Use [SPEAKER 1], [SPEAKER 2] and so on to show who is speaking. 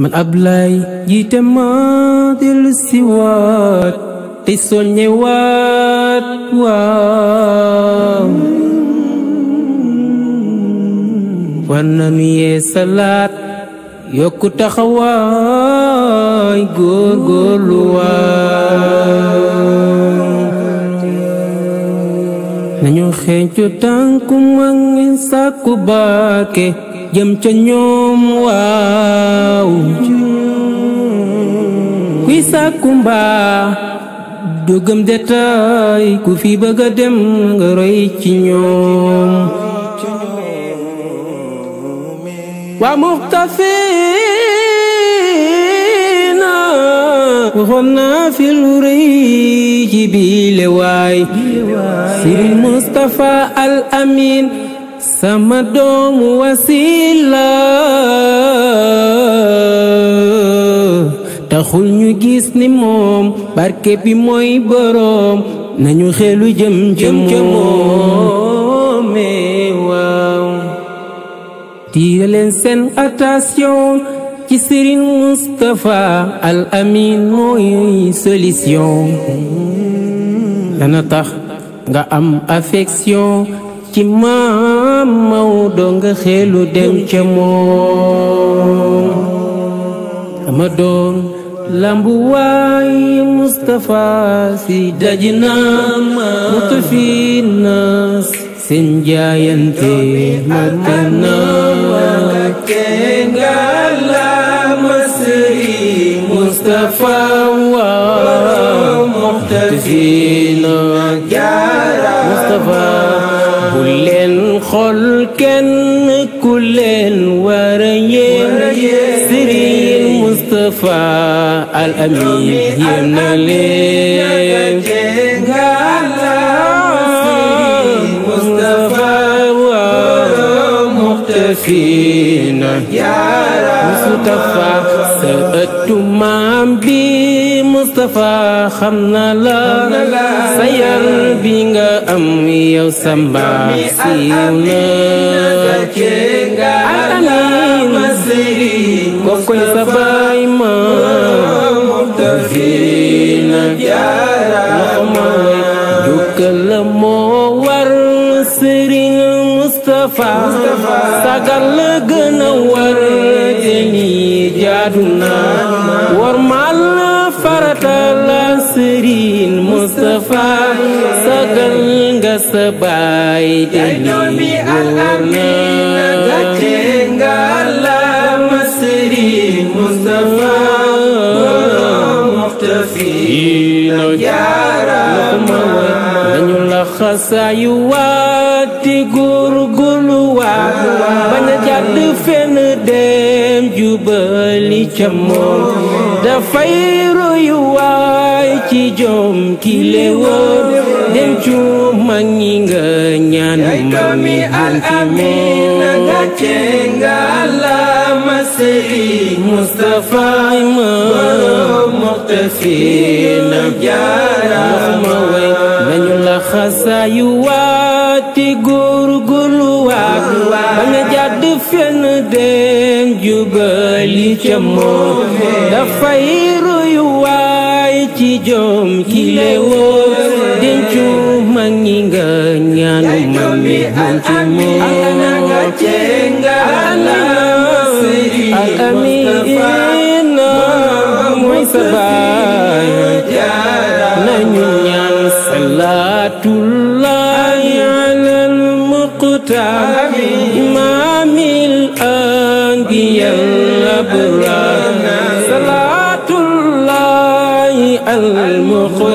[SPEAKER 1] man Ablaay jiite ma dellu si waat te soññe waat waaw war nanu yee salaat yokku taxawaay góor góorlu waay nañu xeeñcu tànku mag ñi sàkku baake jëm ca ñoom waaw kuy sàkku mbaa dugam detaay ku fi bëgga dem nga roy ci ñoom waa muxtafina waxoon naa fi lu rëy ci biile waay Sëriñ Mustapha Al Amin sama doomu wasila taxul ñu gis ni moom barke bi mooy boroom nañu xelu jëm jëm moome waaw tiire leen seen attention ci Serigne Moustapha Al Amin mooy solution dana tax nga am affection ci maam Maodo nga xelu dem ca moom ama doon lambu waay Moustapha si dajina mutu fi nas seen jaayante matana kenga la masri Moustapha wa muxtafina jaara Moustapha bu leen xool kenn ku leen war a yéem Serigne Moustapha Al Amin yéem na leen muxtafina Moustapha sa ëttu maam bi Moustapha xam na la sa yar bi nga am yow sa mbaax siiw na alamin kokoy sa baay ma muxtafina loxoma jukkal la moo war Sëriñ Moustapha sagal la gën a war deni jaadu na war mal farata la Sëriñ Moustapha sagal nga sa baay deni wóor na Moustapha muxtafina jaara dañu la xasaayu waati góorgóorlu waat bañ a jàdd fenn dem jubali ca moom dafay royu waay ci jom ki le woon dem cu mag ñi nga ñaan mag mi al amin nga cenga la Sëriñ Moustapha ma muxtafina jaara ma way nañu la xasaayu waati góorgóorlu waat ba nga jàdd fenn dem jubali ca moom dafay royu waay ci jom ki le woo dencu mag ñi nga ñaanu mag mi am ci moom al amin mooy sa baay nañu ñaan salaatullahi alal muqtaar imaamil anbiyal abraar salaatullahi alal muqtaar